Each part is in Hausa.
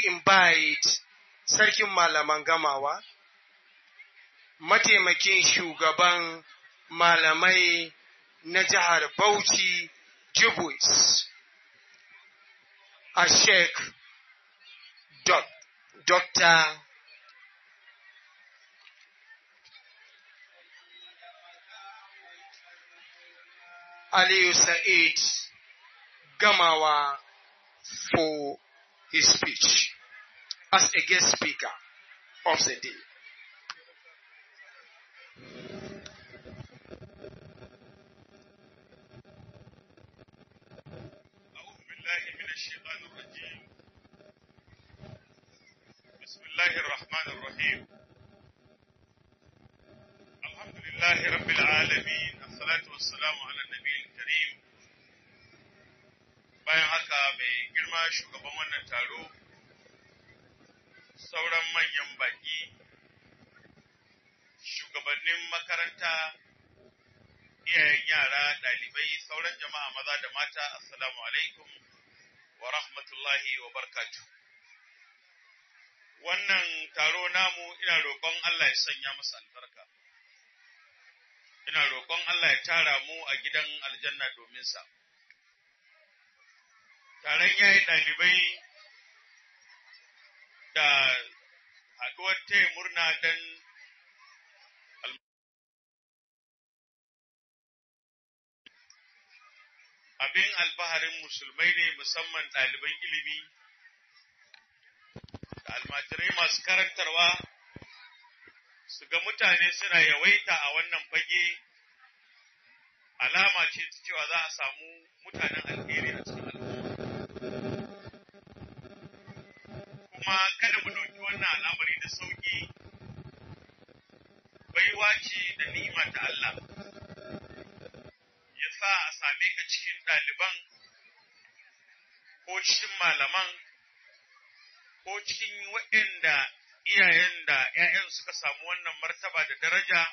invite sarkin malaman gamawa, mataimakin shugaban malamai na jihar Bauchi, Jibus, a Sheikh Dr. Aliyu Sa'id Gamawa for his speech as a guest speaker of the day. أعوذ بالله من الشيطان الرجيم بسم الله الرحمن الرحيم الحمد لله رب العالمين الصلاة والسلام على النبي الكريم bayan haka mai girma shugaban wannan taro sauran manyan baki shugabannin makaranta iyayen yara ɗalibai sauran jama'a maza da mata assalamu alaikum wa rahmatullahi wa barkatu wannan taro namu ina roƙon Allah ya sanya masa albarka ina roƙon Allah ya tara mu a gidan aljanna domin sa taron yayi ɗalibai da haɗuwar taya murna don abin alfaharin musulmai ne musamman ɗaliban ilimi da almajirai masu karantarwa su ga mutane suna yawaita a wannan fage alama ce ta cewa za a samu mutanen alheri a cikin al'umma kuma kada mu ɗauki wannan al'amari da sauƙi baiwa ce da ni'ima ta Allah ya sa a same ka cikin ɗaliban ko cikin malaman ko cikin waɗanda iyayen da ‘ya'yan suka samu wannan martaba da daraja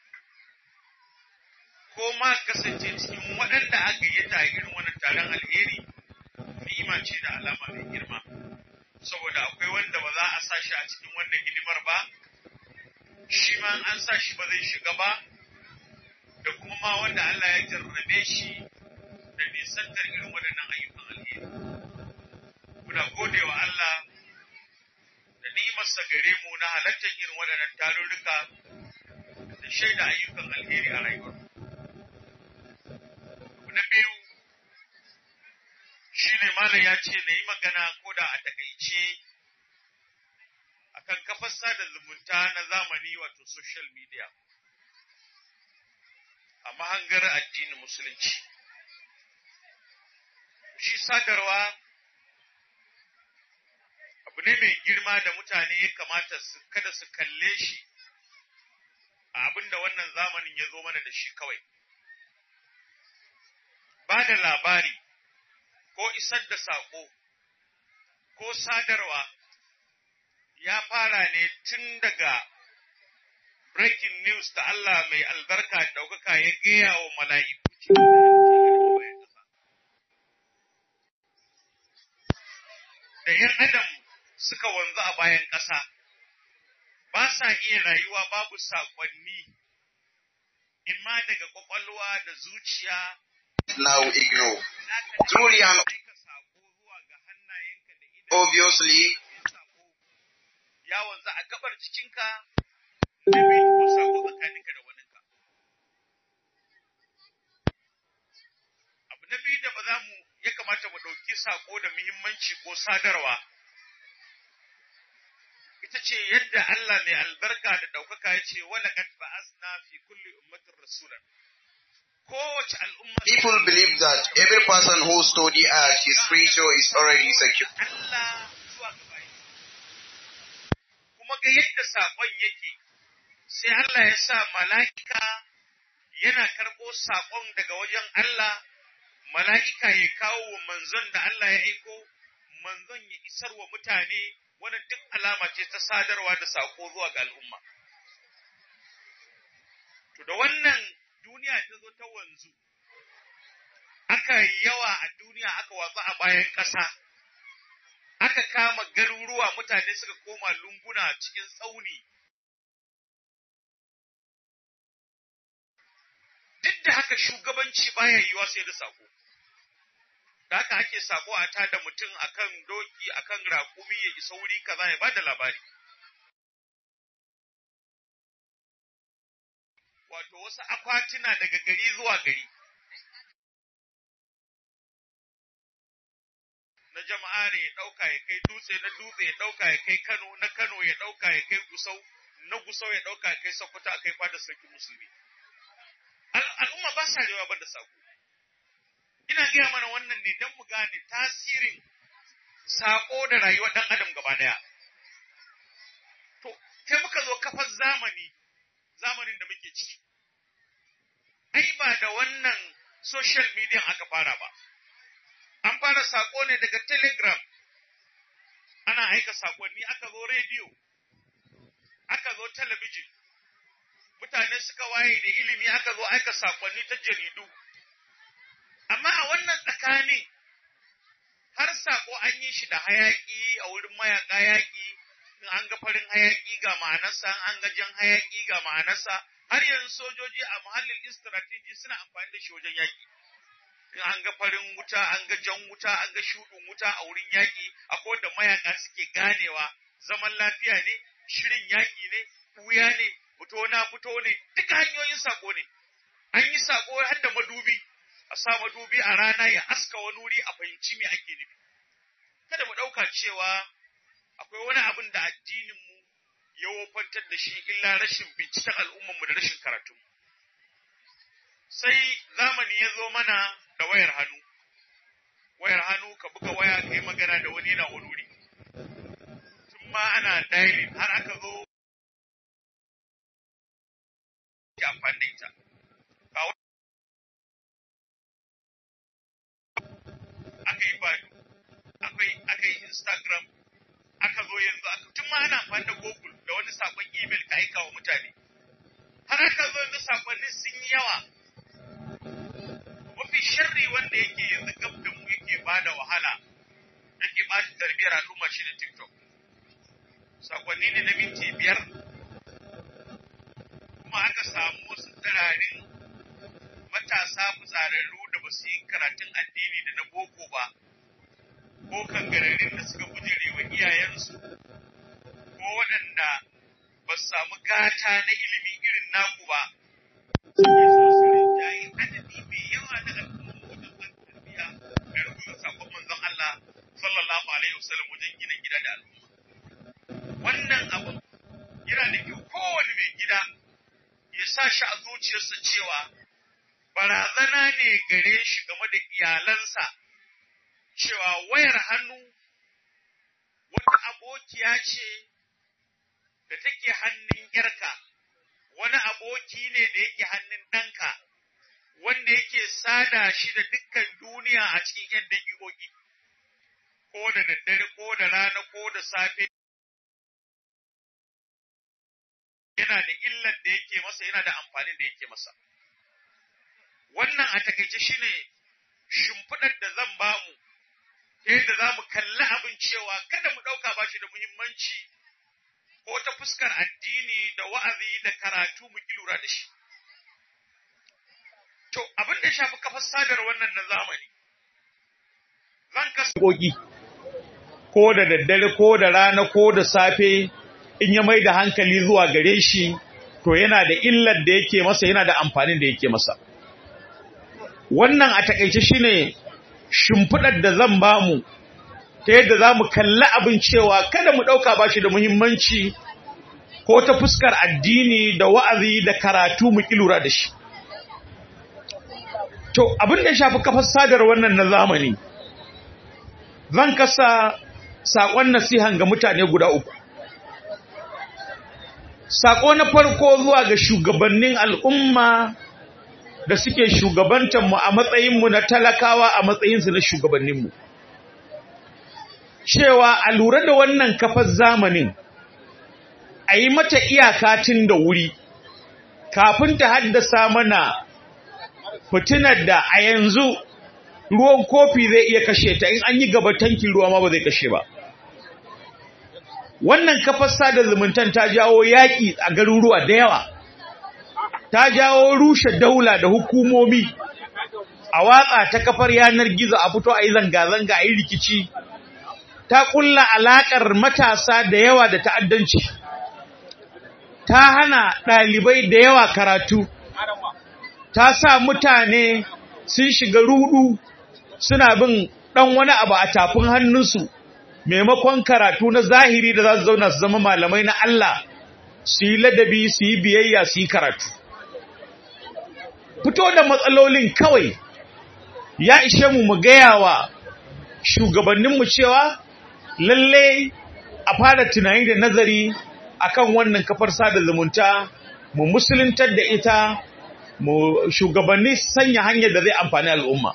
ko ma kasance cikin waɗanda aka yi ta irin wannan taron alheri ni'ima ce da alama mai girma saboda akwai wanda ba za a sa shi a cikin wannan hidimar ba shi ma an sa shi ba zai shiga ba da kuma ma wanda Allah ya jarrabe shi da nisantar irin waɗannan ayyukan alheri. Muna gode wa Allah da ni'imarsa gare mu na halartar irin waɗannan tarurruka da shaida ayyukan alheri a rayuwar. Abu na biyu shi ne malam ya ce na yi magana ko da a takaice akan kafar sada zumunta na zamani wato social media. a mahangar addinin musulunci. Shi sadarwa abu ne mai girma da mutane ya kamata su kada su kalle shi a abin da wannan zamanin ya zo mana da shi kawai. Ba da labari ko isar da saƙo ko sadarwa ya fara ne tun daga breaking news da Allah mai albarka ɗaukaka ya gaya wa mala'iku da ‘yan adam suka wanzu a bayan ƙasa, ba sa iya rayuwa babu saƙonni, in ma daga ƙwaƙwalwa da zuciya. Now ignore. Truly and obviously, ya wanzu a gabar jikinka da bai ko sako tsakaninka da waninka. Abu na biyu da ba za mu ya kamata mu ɗauki sako da muhimmanci ko sadarwa. Ita ce yadda Allah mai albarka da ɗaukaka ya ce wala kad ba'asna fi kulli ummatin rasulan. Kowace al'umma people believe that every person who study art, his spiritual is already secure. Allah zuwa ga bayi. Kuma ga yadda saƙon yake, sai Allah ya sa mala'ika yana karɓo saƙon daga wajen Allah, mala'ika ya kawo wa manzon da Allah ya aiko, manzon ya isar wa mutane, wannan duk alama ce ta sadarwa da saƙo zuwa ga al'umma. To da wannan duniya ta zo ta wanzu, aka yi yawa a duniya aka watsu a bayan ƙasa, aka kama garuruwa yawa mutane suka koma lunguna cikin tsauni duk da haka shugabanci baya yiwa sai da sako da haka ake sako a tada mutum akan doki akan raƙumi ya isa wuri kaza ya bada labari wato wasu akwatuna daga gari zuwa gari na jama'a ne ya ɗauka ya kai dutse na dutse ya ɗauka ya kai Kano na Kano ya ɗauka ya kai Gusau na Gusau ya ɗauka ya kai Sokoto a kai fada sarki musulmi al'umma ba sa rewa banda sako ina gaya mana wannan ne don mu gane tasirin sako da rayuwar ɗan adam gaba ɗaya to sai muka zo kafar zamani zamanin da muke ciki ai ba da wannan social media aka fara ba an fara sako ne daga telegram ana aika sakonni aka zo rediyo aka zo talabijin mutane suka waye da ilimi aka zo aika sakonni ta jaridu amma a wannan tsakanin har sako an yi shi da hayaki a wurin mayaka yaki in an ga farin hayaki ga ma'anarsa an ga jan hayaki ga ma'anarsa har yanzu sojoji a muhallin strategy suna amfani da shi wajen yaki in an ga farin wuta an ga jan wuta an ga shuɗin wuta a wurin yaki akwai da mayaka suke ganewa zaman lafiya ne shirin yaki ne wuya ne fito na fito ne duka hanyoyin sako ne an yi sako har da madubi a sa madubi a rana ya aska wani wuri a fahimci me ake nufi kada mu ɗauka cewa akwai wani abin da addininmu ya wofantar da shi illa rashin binciken al'ummarmu da rashin karatu. Sai zamani ya zo mana da wayar hannu, wayar hannu ka buga waya ka yi magana da wani na wuri. Tun ma ana dialing har aka zo ke amfani da ita. Aka yi badu, aka yi Instagram, aka zo yanzu aka tun ma ana amfani da Google da wani sakon email ka aika wa mutane. Har aka zo yanzu sakonnin sun yi yawa. Mafi sharri wanda yake yanzu gab da mu yake ba da wahala, yake ba shi tarbiyyar al'umma shi da TikTok. Sakonni ne na minti biyar. Kuma aka samu wasu tsirarin matasa fitsararru da ba su yi karatun addini da na boko ba. ko kangararin da suka bujire wa iyayensu ko waɗanda ba su samu gata na ilimi irin naku ba suke so su rinjaye adadi mai yawa na al'umma wajen ban tarbiyya da rubuta sakon manzon Allah sallallahu alaihi wasallam wajen gina gida da al'umma wannan abu yana da kyau kowane mai gida ya sa shi a zuciyarsa cewa barazana ne gare shi game da iyalansa cewa wayar hannu wata abokiya ce da take hannun yarka, wani aboki ne da yake hannun ɗanka, wanda yake sada shi da dukkan duniya a cikin ‘yan daƙiƙoƙi, ko da daddare, ko da rana, ko da safe. Yana da illar da yake masa, yana da amfanin da yake masa. Wannan a takaice shine shimfiɗar da zan bamu. ta yadda za mu kalli abin cewa kada mu ɗauka ba shi da muhimmanci ko ta fuskar addini da wa'azi da karatu mu ki lura da shi. To, abin da shafi kafar sadar wannan na zamani, zan kasa koki ko da daddare ko da rana ko da safe in ya mai da hankali zuwa gare shi to yana da illar da yake masa yana da amfanin da yake masa. Wannan a takaice shine shimfiɗar da zan ba mu ta yadda za mu kalli abin cewa kada mu ɗauka ba shi da muhimmanci ko ta fuskar addini da wa'azi da karatu mu lura da shi. To, abin da shafi kafar sadar wannan na zamani, zan kasa saƙon nasihan ga mutane guda uku. Saƙo na farko zuwa ga shugabannin al'umma da suke shugabantanmu a matsayinmu na talakawa a matsayinsu na shugabanninmu. Cewa a lura da wannan kafar zamanin, a yi mata iyaka tun da wuri, kafin ta haddasa mana fitinar da a yanzu ruwan kofi zai iya kashe ta in an yi gaba tankin ruwa ma ba zai kashe ba. wannan kafar sada zumuntan ta jawo yaƙi a garuruwa da yawa ta jawo rushe daula da hukumomi a watsa ta kafar yanar gizo a fito a yi zanga-zanga a yi rikici ta kulla alaƙar matasa da yawa da ta'addanci ta hana ɗalibai da yawa karatu ta sa mutane sun shiga rudu suna bin ɗan wani abu a tafin hannunsu maimakon karatu na zahiri da za su zauna su zama malamai na Allah su yi ladabi su yi biyayya su yi karatu fito da matsalolin kawai ya ishe mu mu gaya wa shugabanninmu cewa lalle a fara tunani da nazari akan wannan kafar sada zumunta mu musuluntar da ita mu shugabanni sanya hanyar da zai amfani al'umma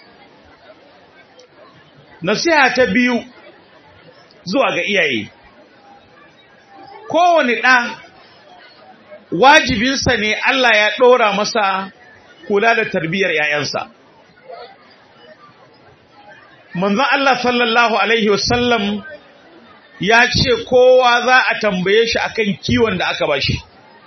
nasiha ta biyu zuwa ga iyaye kowane ɗa wajibinsa ne Allah ya ɗora masa kula da tarbiyyar ‘ya'yansa manzon Allah sallallahu Alaihi wasallam ya ce kowa za a tambaye shi akan kiwon da aka bashi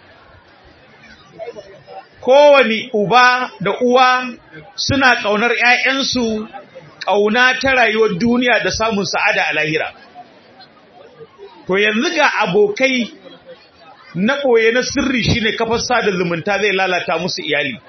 kowane uba da uwa suna ƙaunar ‘ya'yansu ƙauna ta rayuwar duniya da samun sa'ada a lahira to yanzu ga abokai na ɓoye na sirri shine kafar sada zumunta zai lalata musu iyali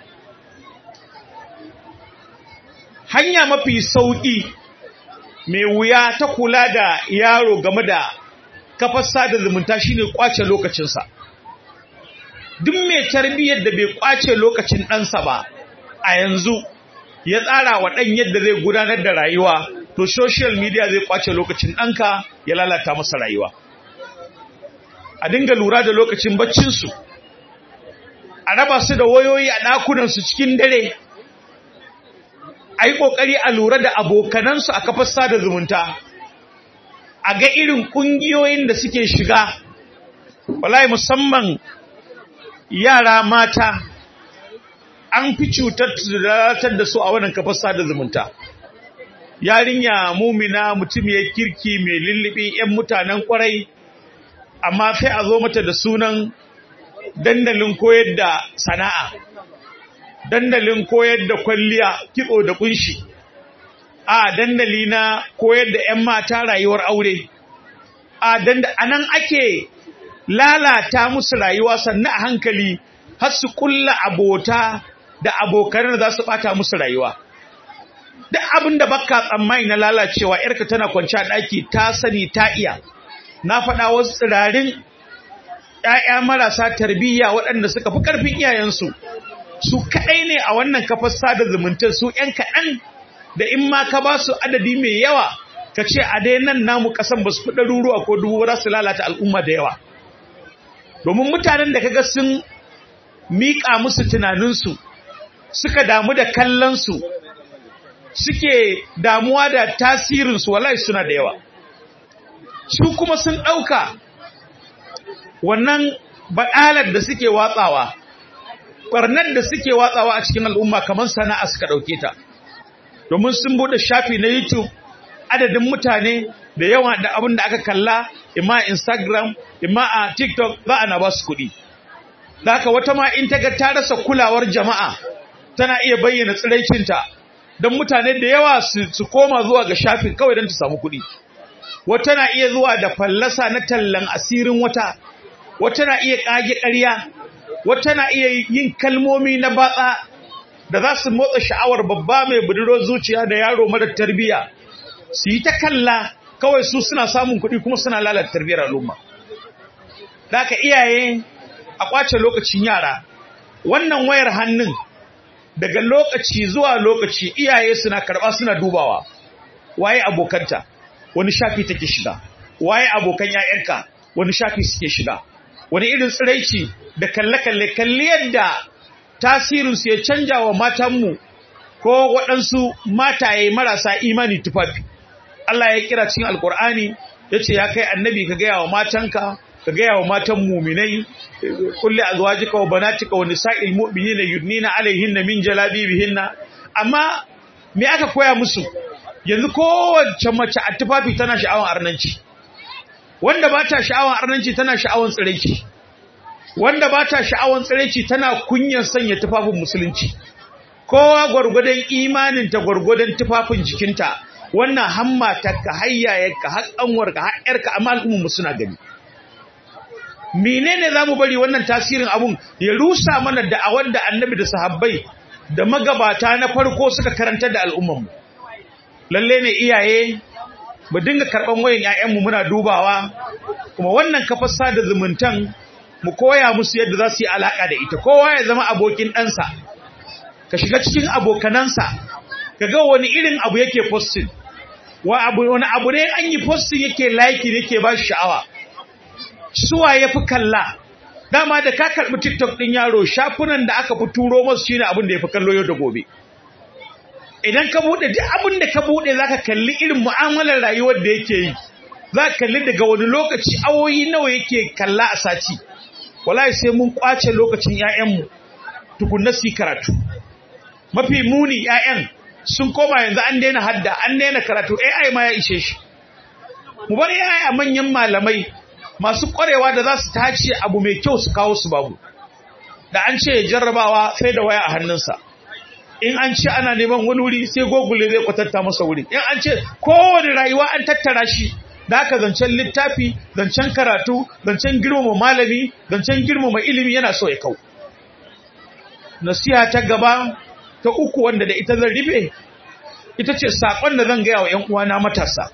hanya mafi sauƙi mai wuya ta kula da yaro game da kafar sada zumunta shine kwace lokacinsa duk mai tarbiyyar da bai kwace lokacin ɗansa ba a yanzu ya tsara wa ɗan yadda zai gudanar da rayuwa to social media zai kwace lokacin ɗanka ya lalata masa rayuwa a dinga lura da lokacin baccinsu a raba su da wayoyi a ɗakunansu cikin dare a yi ƙoƙari a lura da abokanansu a kafar sada zumunta a ga irin ƙungiyoyin da suke shiga wallahi musamman yara mata an fi cutar da su a wannan kafar sada zumunta yarinya mumina mutum ya kirki mai lullubi 'yan mutanen kwarai amma sai a zo mata da sunan dandalin koyar da sana'a dandalin koyar da kwalliya kitso da kunshi a dandali na koyar da 'yan mata rayuwar aure a anan ake lalata musu rayuwa sannan a hankali har su kulla abota da abokan da za su bata musu rayuwa duk abin da baka tsammani na lalacewa yarka tana kwanci a ɗaki ta sani ta iya na faɗa wasu tsirarin ‘ya'ya marasa tarbiyya waɗanda suka fi ƙarfin iyayensu su kaɗai ne a wannan kafar sada zumunta su ‘yan kaɗan da in ma ka ba su adadi mai yawa ka ce a dai nan namu ƙasan ba su fi ɗaruruwa ko dubu za su lalata al'umma da yawa domin mutanen da kaga sun miƙa musu tunaninsu suka damu da kallonsu suke damuwa da tasirinsu wallahi suna da yawa su kuma sun ɗauka wannan baɗalar da suke watsawa ɓarnar da suke watsawa a cikin al'umma kamar sana'a suka ɗauke ta domin sun buɗe shafi na youtube adadin mutane da yawa da abin da aka kalla ima instagram ima a tiktok za a na ba su kuɗi da haka wata ma in ta ga ta rasa kulawar jama'a tana iya bayyana tsiraicinta don mutane da yawa su koma zuwa ga shafin kawai don ta samu kuɗi wata na iya zuwa da fallasa na tallan asirin wata wata na iya ƙage ƙarya wata na iya yin kalmomi na batsa da za su motsa sha'awar babba mai budurwar zuciya da yaro mara tarbiyya su yi ta kalla kawai su suna samun kuɗi kuma suna lalata tarbiyyar al'umma da ka iyaye a kwace lokacin yara wannan wayar hannun daga lokaci zuwa lokaci iyaye suna karɓa suna dubawa waye abokanta wani shafi take shiga waye abokan ƴaƴanka wani shafi suke shiga wani irin tsiraici da kalle-kalle kalli yadda tasirin su ya canja wa matanmu ko waɗansu mataye marasa imani tufafi Allah ya kira cikin alkur'ani yace ya kai annabi ka gaya wa matanka ka gaya wa matan muminai kulli azwajika wa banatika wa nisa'il mu'minina yudnina alaihinna min jalabibihinna amma me aka koya musu yanzu kowace mace a tufafi tana sha'awar arnanci wanda ba ta sha'awan arnanci tana sha'awan tsiraici wanda ba ta sha'awan tsiraici tana kunyan sanya tufafin musulunci kowa gwargwadon imaninta gwargwadon tufafin jikinta wannan hamma ta ka hayyayarka har ƙanwarka har ƴarka amma al'ummar suna gani menene zamu bari wannan tasirin abun ya rusa mana da a wanda annabi da sahabbai da magabata na farko suka karanta da al'ummar mu lalle ne iyaye mu dinga karban wayan ƴaƴan mu muna dubawa kuma wannan kafar sada zumuntan mu koya musu yadda za su yi alaka da ita kowa ya zama abokin ɗansa ka shiga cikin abokanansa ka ga wani irin abu yake posting wa abu wani abu ne an yi posting yake like yake ba shi sha'awa suwa ya fi kalla dama da ka karɓi tiktok ɗin yaro shafunan da aka fi turo masu shine abin da ya fi kallo yau da gobe idan ka buɗe duk abin da ka buɗe za ka kalli irin mu'amalar rayuwar da yake yi za ka kalli daga wani lokaci awoyi nawa yake kalla a sati wallahi sai mun kwace lokacin 'ya'yanmu tukunna su yi karatu mafi muni 'ya'yan sun koma yanzu an daina hadda an daina karatu AI ma ya ishe shi mu bar AI a manyan malamai masu ƙwarewa da za su tace abu mai kyau su kawo su babu da an ce jarrabawa sai da waya a hannunsa in an ce ana neman wani wuri sai google zai kwatanta masa wuri in an ce kowane rayuwa an tattara shi da aka zancen littafi zancen karatu zancen girmama malami zancen girmama ilimi yana so ya kau nasiha ta gaba ta uku wanda da ita zan rufe ita ce saƙon da zan gaya wa ‘yan uwana matasa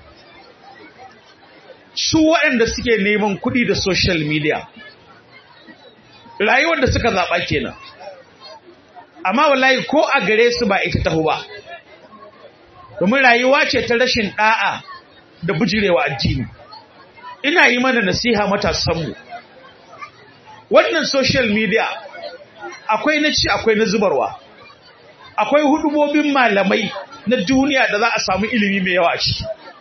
su waɗanda suke neman kuɗi da social media rayuwar da suka zaɓa kenan amma wallahi ko a gare su ba ita taho ba domin rayuwa ce ta rashin ɗa'a da bujirewa addini ina yi mana nasiha matasanmu wannan social media akwai na ci akwai na zubarwa akwai hudubobin malamai na duniya da za a samu ilimi mai yawa shi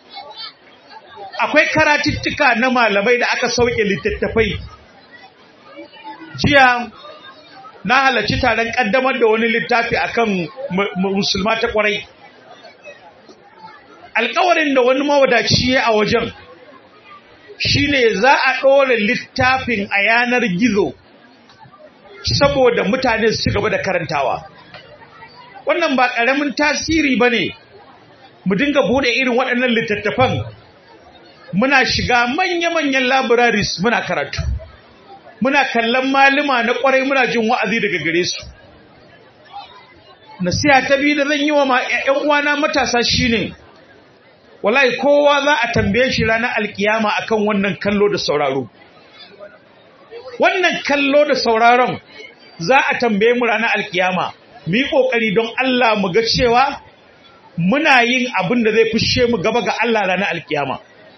akwai karatuttuka na malamai da aka sauke littattafai jiya na halarci taron kaddamar da wani littafi akan musulma ta kwarai alkawarin da wani mawadaci a wajen shine za a ɗora littafin a yanar gizo saboda mutane su gaba da karantawa wannan ba ƙaramin tasiri ba ne mu dinga buɗe irin waɗannan littattafan muna shiga manya-manyan labiraris muna karatu muna kallon malima na ƙwarai muna jin wa'azi daga gare su nasiha ta biyu da zan yi wa ‘yan uwana matasa shine wallahi kowa za a tambaye shi ranar alkiyama akan wannan kallo da sauraro wannan kallo da sauraron za a tambaye mu ranar alkiyama mu yi ƙoƙari don Allah mu ga cewa muna yin abin da zai fushe mu gaba ga Allah ranar alkiyama.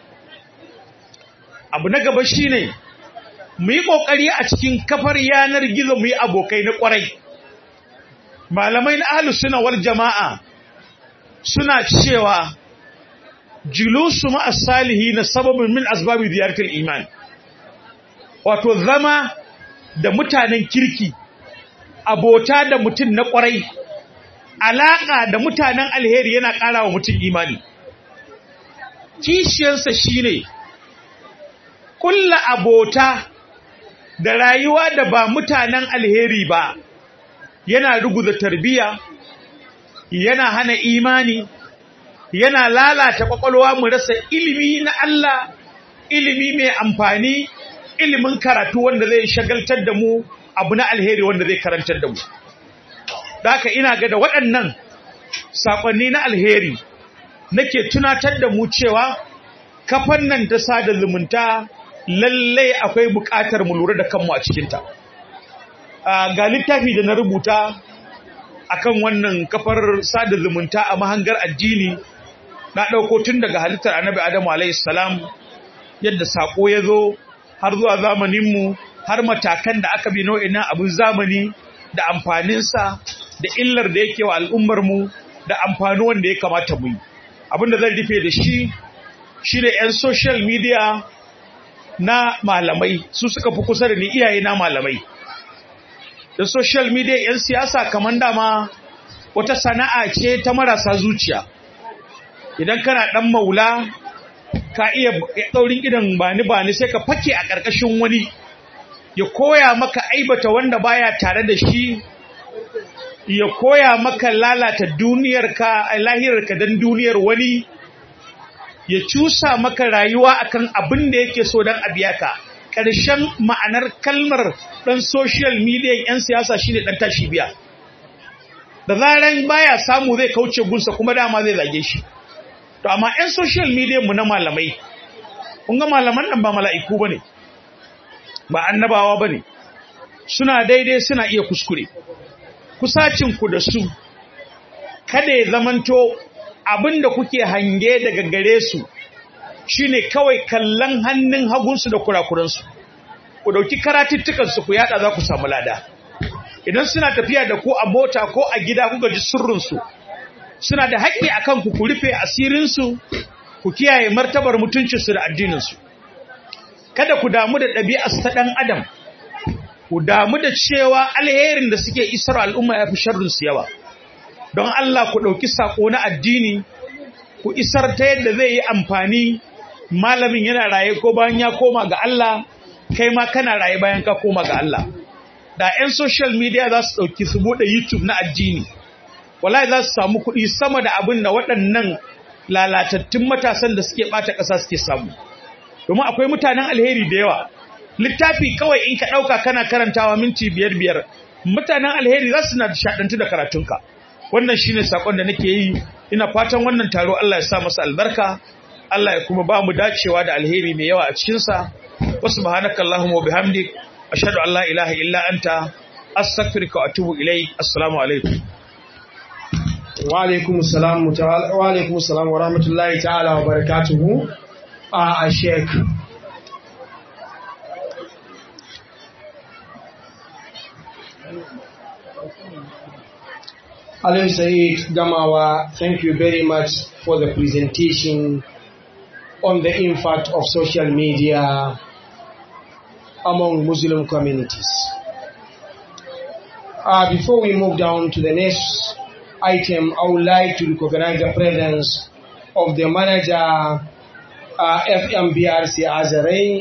Abu na gaba shi ne, mu yi ƙoƙari a cikin kafar yanar gizo mu yi abokai na ƙwarai. Malamai na ahalu suna wal jama'a suna cewa julusu ma'as salihi na sababin min asbabi ziyartar iman. Wato zama da mutanen kirki abota da mutum na ƙwarai, alaƙa da mutanen alheri yana ƙara wa mutum imani. Kishiyarsa shi ne, ƙulla abota da rayuwa da ba mutanen alheri ba, yana ruguza tarbiya, yana hana imani, yana lalata ƙwaƙwalwa mu rasa ilimi na Allah, ilimi mai amfani, ilimin karatu wanda zai shagaltar da mu abu na alheri wanda zai karantar da mu da haka ina ga da waɗannan saƙonni na alheri nake tunatar da mu cewa kafan nan ta sada zumunta lallai akwai buƙatar mu lura da kanmu a cikinta ga littafi da na rubuta akan wannan kafar sada zumunta a mahangar addini na ɗauko tun daga halittar annabi adamu alaihi salam yadda saƙo ya zo har zuwa zamaninmu har matakan da aka bi nau'in abin zamani da amfaninsa da illar da yake wa al'ummarmu da amfani wanda ya kamata mu yi abin da zan rufe da shi shi ne 'yan social media na malamai su suka fi kusa da ni iyaye na malamai da social media 'yan siyasa kamar dama wata sana'a ce ta marasa zuciya idan kana ɗan maula ka iya ɗaurin idan bani bani sai ka fake a ƙarƙashin wani ya koya maka aibata wanda baya tare da shi ya koya maka lalata duniyarka a lahirarka don duniyar wani ya cusa maka rayuwa akan abin da yake so don a biya ka ƙarshen ma'anar kalmar ɗan social media 'yan siyasa shine ɗan tashi biya da zaran baya samu zai kauce gunsa kuma dama zai zage shi to amma 'yan social media mu na malamai kun ga malaman nan ba mala'iku bane ba annabawa bane suna daidai suna iya kuskure kusacin ku da su kada ya zamanto abinda kuke hange daga gare su shine kawai kallon hannun hagunsu da kurakuransu ku dauki karatuttukan su ku yada za ku samu lada idan suna tafiya da ku a mota ko a gida kuka ji sirrinsu suna da haƙƙi a kanku ku rufe asirinsu ku kiyaye martabar mutuncinsu da addininsu kada ku damu da ɗabi'arsu ta ɗan adam ku damu da cewa alherin da suke isar al'umma ya fi sharrinsu yawa don Allah ku ɗauki saƙo na addini ku isar ta yadda zai yi amfani malamin yana raye ko bayan ya koma ga Allah kai ma kana raye bayan ka koma ga Allah da 'yan social media za su ɗauki su buɗe YouTube na addini wallahi za su samu kuɗi sama da abin da waɗannan lalatattun matasan da suke ɓata ƙasa suke samu domin akwai mutanen alheri da yawa littafi kawai in ka ɗauka kana karantawa minti biyar biyar mutanen alheri za su na shaɗantu da karatunka wannan shine sakon da nake yi ina fatan wannan taro Allah ya sa masa albarka Allah ya kuma ba mu dacewa da alheri mai yawa a cikinsa wa subhanaka allahumma wa bihamdik ashhadu an la ilaha illa anta astaghfiruka wa atubu ilayk assalamu alaikum wa alaikum salam wa alaikum salam wa rahmatullahi ta'ala wa barakatuhu a sheik Alim Said Gamawa, thank you very much for the presentation on the impact of social media among Muslim communities. Uh, before we move down to the next item, I would like to recognize the presence of the manager, uh, FMBRC Azare,